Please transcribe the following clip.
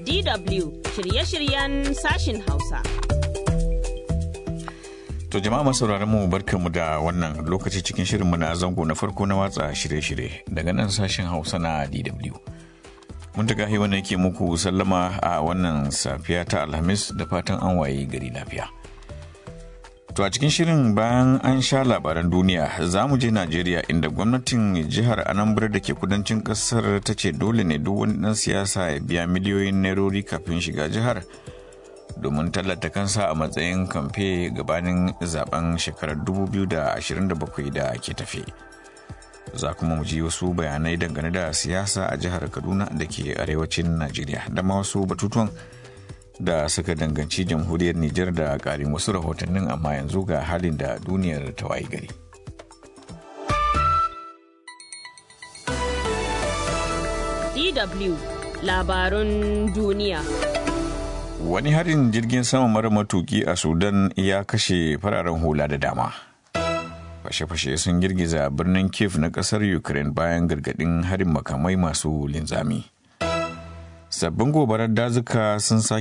DW shirye-shiryen sashin Hausa. To jama'a masu mu barkanmu da wannan lokaci cikin shirinmu na zango na farko na watsa shirye-shirye daga nan sashen Hausa na DW. Mun ta gahi wannan yake muku sallama a wannan safiya ta Alhamis da fatan an waye gari lafiya. To a cikin shirin bayan an sha labaran duniya za mu je Najeriya inda gwamnatin jihar Anambra da ke kudancin kasar ta ce dole ne duk wani ɗan siyasa ya biya miliyoyin nairori kafin shiga jihar domin tallata kansa a matsayin kamfe gabanin zaben shekarar 2027 da ke tafe. Za kuma mu ji wasu bayanai dangane da siyasa a jihar Kaduna da ke arewacin Najeriya da ma wasu batutuwan da suka danganci jamhuriyar Nijar da ƙarin wasu rahotannin amma yanzu ga halin da duniyar ta wayi gari. DW labarun duniya. Wani harin jirgin sama mara matuki a Sudan ya kashe fararen hula da dama. Fashe-fashe sun girgiza birnin Kiev na ƙasar Ukraine bayan gargaɗin harin makamai masu linzami. sabbin gobarar dazuka sun sake